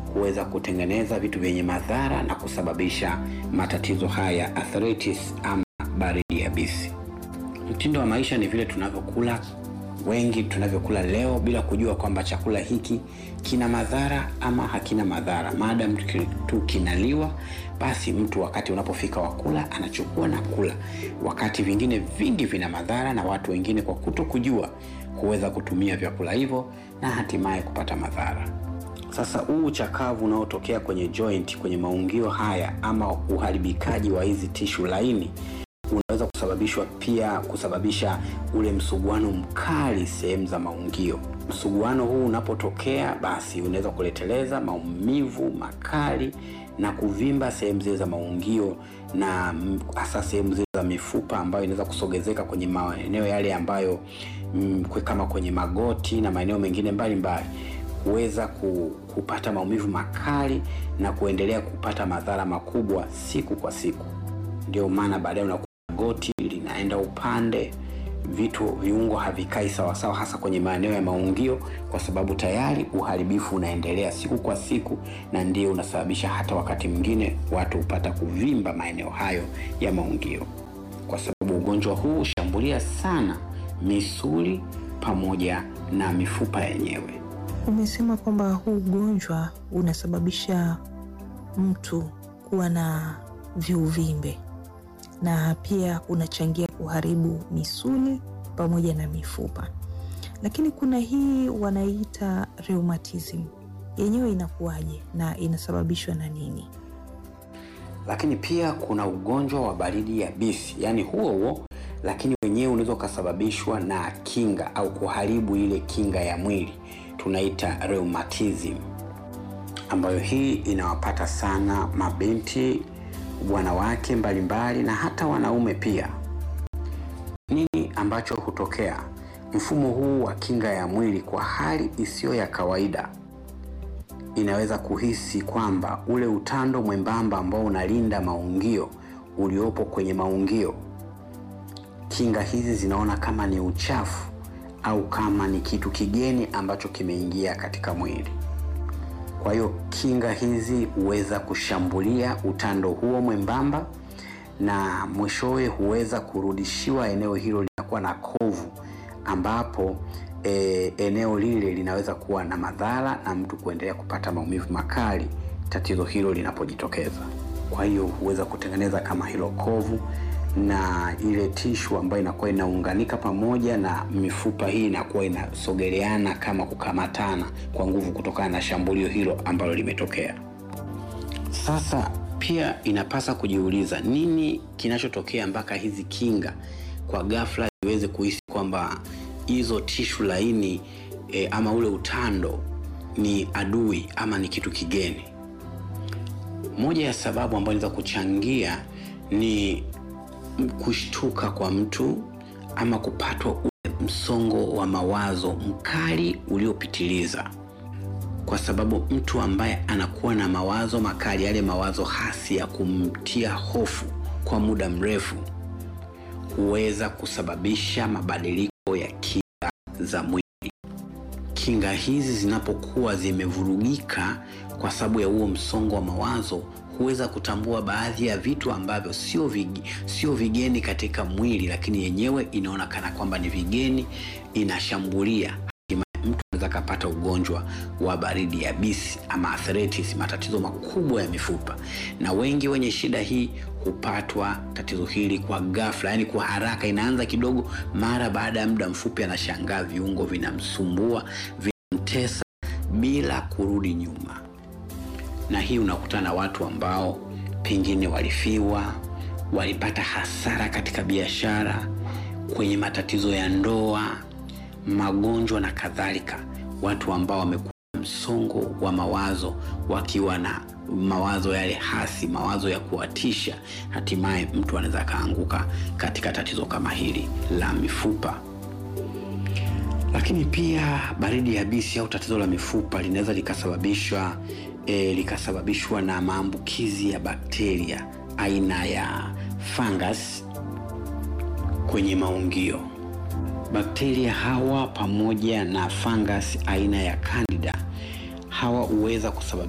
kuweza kutengeneza vitu vyenye madhara na kusababisha matatizo haya arthritis ama baridi yabisi. Mtindo wa maisha ni vile tunavyokula, wengi tunavyokula leo bila kujua kwamba chakula hiki kina madhara ama hakina madhara. Maadamu tu kinaliwa, basi mtu wakati unapofika wakula anachukua na kula, wakati vingine vingi vina madhara, na watu wengine kwa kuto kujua huweza kutumia vyakula hivyo na hatimaye kupata madhara. Sasa huu uchakavu unaotokea kwenye joint, kwenye maungio haya ama uharibikaji wa hizi tishu laini unaweza kusababishwa pia kusababisha ule msuguano mkali sehemu za maungio. Msuguano huu unapotokea, basi unaweza kuleteleza maumivu makali na kuvimba sehemu zile za maungio na hasa sehemu zile za mifupa ambayo inaweza kusogezeka kwenye maeneo yale ambayo mm, kama kwenye magoti na maeneo mengine mbalimbali kuweza kupata maumivu makali na kuendelea kupata madhara makubwa siku kwa siku. Ndio maana baadaye unakuta goti linaenda upande, vitu viungo havikai sawasawa, hasa kwenye maeneo ya maungio, kwa sababu tayari uharibifu unaendelea siku kwa siku, na ndio unasababisha hata wakati mwingine watu hupata kuvimba maeneo hayo ya maungio, kwa sababu ugonjwa huu hushambulia sana misuli pamoja na mifupa yenyewe. Umesema kwamba huu ugonjwa unasababisha mtu kuwa na viuvimbe na pia unachangia kuharibu misuli pamoja na mifupa, lakini kuna hii wanaita rheumatism, yenyewe inakuwaje na inasababishwa na nini? Lakini pia kuna ugonjwa wa baridi yabisi, yaani huo huo, lakini wenyewe unaweza ukasababishwa na kinga au kuharibu ile kinga ya mwili, tunaita rheumatism, ambayo hii inawapata sana mabinti wanawake mbalimbali na hata wanaume pia. Nini ambacho hutokea? Mfumo huu wa kinga ya mwili kwa hali isiyo ya kawaida inaweza kuhisi kwamba ule utando mwembamba ambao unalinda maungio uliopo kwenye maungio, kinga hizi zinaona kama ni uchafu au kama ni kitu kigeni ambacho kimeingia katika mwili. Kwa hiyo kinga hizi huweza kushambulia utando huo mwembamba na mwishowe huweza kurudishiwa eneo hilo linakuwa na kovu, ambapo e, eneo lile linaweza kuwa na madhara na mtu kuendelea kupata maumivu makali tatizo hilo linapojitokeza. Kwa hiyo huweza kutengeneza kama hilo kovu na ile tishu ambayo inakuwa inaunganika pamoja na mifupa hii inakuwa inasogeleana kama kukamatana kwa nguvu kutokana na shambulio hilo ambalo limetokea. Sasa pia inapasa kujiuliza nini kinachotokea mpaka hizi kinga kwa ghafla ziweze kuhisi kwamba hizo tishu laini e, ama ule utando ni adui ama ni kitu kigeni. Moja ya sababu ambayo inaweza kuchangia ni kushtuka kwa mtu ama kupatwa ule msongo wa mawazo mkali uliopitiliza, kwa sababu mtu ambaye anakuwa na mawazo makali, yale mawazo hasi ya kumtia hofu kwa muda mrefu, huweza kusababisha mabadiliko ya kinga za mwili. Kinga hizi zinapokuwa zimevurugika kwa sababu ya huo msongo wa mawazo huweza kutambua baadhi ya vitu ambavyo sio vig, sio vigeni katika mwili, lakini yenyewe inaona kana kwamba ni vigeni, inashambulia. Hatimaye mtu anaweza kapata ugonjwa wa baridi yabisi ama arthritis, matatizo makubwa ya mifupa, na wengi wenye shida hii hupatwa tatizo hili kwa ghafla, yani kwa haraka. Inaanza kidogo, mara baada ya muda mfupi anashangaa viungo vinamsumbua, vinamtesa bila kurudi nyuma na hii unakutana na watu ambao pengine walifiwa, walipata hasara katika biashara, kwenye matatizo ya ndoa, magonjwa na kadhalika. Watu ambao wamekuwa msongo wa mawazo, wakiwa na mawazo yale hasi, mawazo ya kuwatisha, hatimaye mtu anaweza akaanguka katika tatizo kama hili la mifupa. Lakini pia baridi yabisi au tatizo la mifupa linaweza likasababishwa E, likasababishwa na maambukizi ya bakteria aina ya fungus kwenye maungio. Bakteria hawa pamoja na fungus aina ya Candida hawa huweza kusababisha